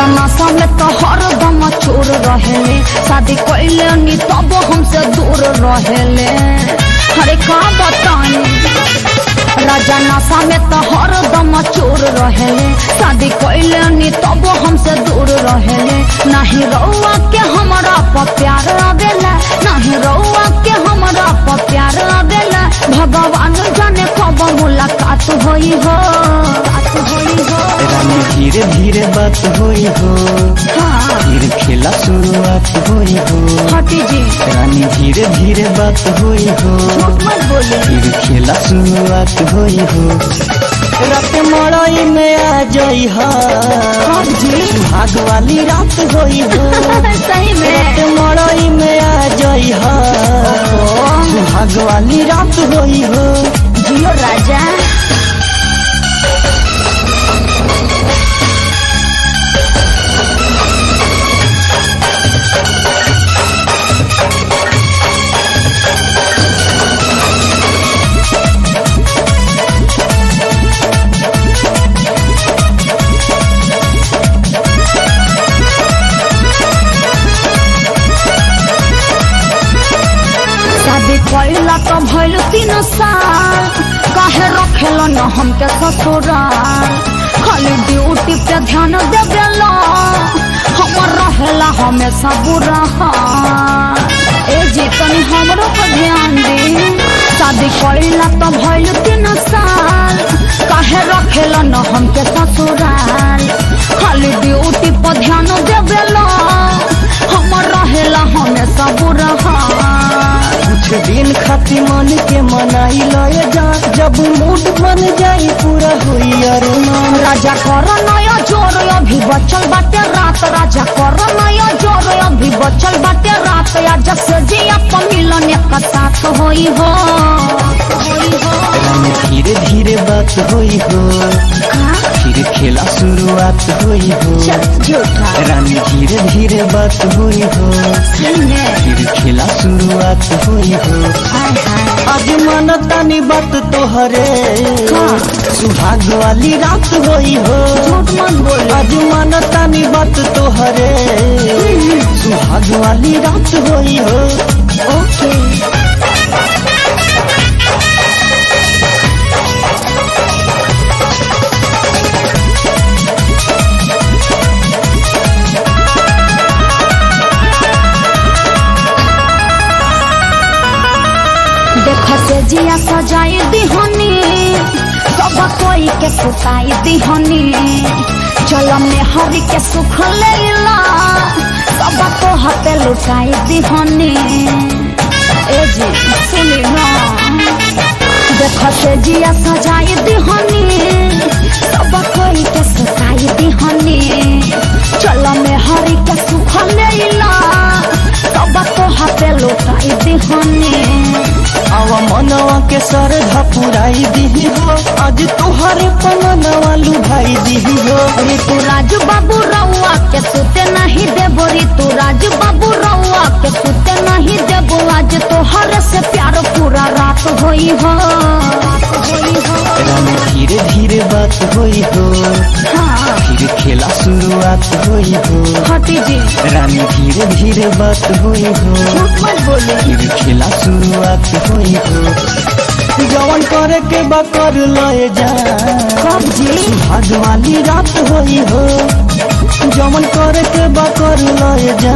राजा नशा में तो हरदम चोर रहेले शादी कैले नी तब हमसे दूर रहेले अरे का बताई राजा नशा में तो हरदम चोर रहेले शादी कैले नी तब हमसे दूर रहेले नहीं रउआ के हमरा पर प्यार आवेला नहीं रउआ के हमरा पर प्यार आवेला भगवान जाने कब मुलाकात होई हो बात होई हो रानी धीरे धीरे बात होई हो हाँ फिर खेला शुरुआत होई हो हटी जी रानी धीरे धीरे बात होई हो झूठ मत बोले फिर खेला शुरुआत होई हो रात मड़ई में आ जाई हा हाँ जी भाग वाली रात होई हो सही रात में मड़ई में आ जाई हा भाग वाली रात होई हो जियो राजा शादी कैला तो भइल तीन साल काहे रखेल न हमके ससुराल खाली ड्यूटी पे ध्यान देवेला हमर रहेला हमेशा बुरा हाल। ए जी तनी हमरो पर ध्यान दे शादी कैला तो भइल तीन साल काहे रखेल न हमके ससुराल खाली ड्यूटी पर ध्यान देवेला हमर रहेला हमेशा बुरा हाल। कुछ दिन खाती मन के मनाई लय जा जब मूड बन जाई पूरा होई अरुमान राजा कर नया जोर अभी बचल बाटे रात राजा कर नया जोर अभी बचल बाटे रात या जैसे जी आप मिलन एक साथ होई हो होई हो रानी धीरे धीरे बात होई हो हाँ? फिर खेला शुरुआत होई हो चल झूठा रानी धीरे धीरे बात होई हो सही में फिर खेला शुरुआत होई हो हाय हाय आज मानतानी बात तोहरे हाँ। सुहाग वाली रात होई हो झूठ मत बोल आज मानतानी बात तोहरे सुहाग वाली रात होई हो ओके देख से जिया सजाई दिहनी सब कोई के सुताई दिहनी चल में हरि के सुख लेला सब को हते लुटाई दिहनी ए जी सुनी ना देख से जिया सजाई दिहनी सब कोई के सुताई दिहनी चल में हरि के सुख लेला सब को हते लुटाई दिहनी आवा मनवा के सर धपुराई दी हो आज तुहरे पनवा लुभाई दी हो ऋतु राजू बाबू रउआ के सुते नहीं देबो ऋतु राजू बाबू रउआ के सुते नहीं देबो आज तोहर से प्यार पूरा रात होई हो रात होई हो रानी धीरे धीरे बात होई हो हाँ फिर खेला शुरुआत होई हो हटी जी रानी धीरे धीरे बात होई हो झूठ मत बोले फिर खेला शुरुआत होई हो जवन करे के बा कर लए जा कब जी भाग वाली रात होई हो जवन करे के बा कर लए जा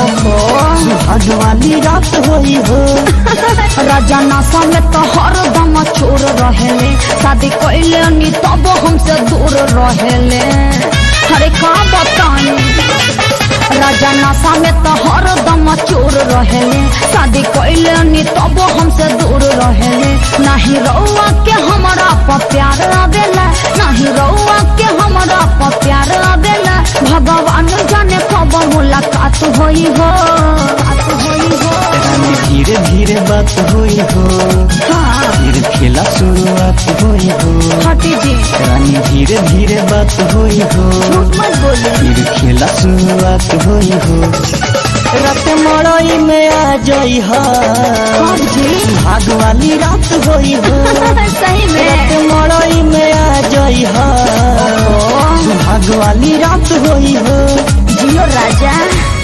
भाग वाली रात होई हो राजा नशा में तो हरदम चोर रहेले शादी कैले नी तब हमसे दूर रहेले अरे का बताई राजा नशा में तो हरदम चोर रहेले शादी कैले नी तब हमसे दूर रहेले नहीं रउआ के हमरा पर प्यार आवेला नहीं रउआ के हमरा पर प्यार आवेला भगवान जाने कब मुलाकात होई हो बात होई हो रानी धीरे धीरे बात होई हो हाँ फिर खेला शुरुआत होई हो हटी जी रानी धीरे धीरे बात होई हो झूठ मत बोले फिर खेला शुरुआत होई हो रात मड़ई में आ जाई हा कब जी भाग वाली रात होई हो सही रात में मड़ई में आ जाई हा सुहाग वाली रात होई हो जियो राजा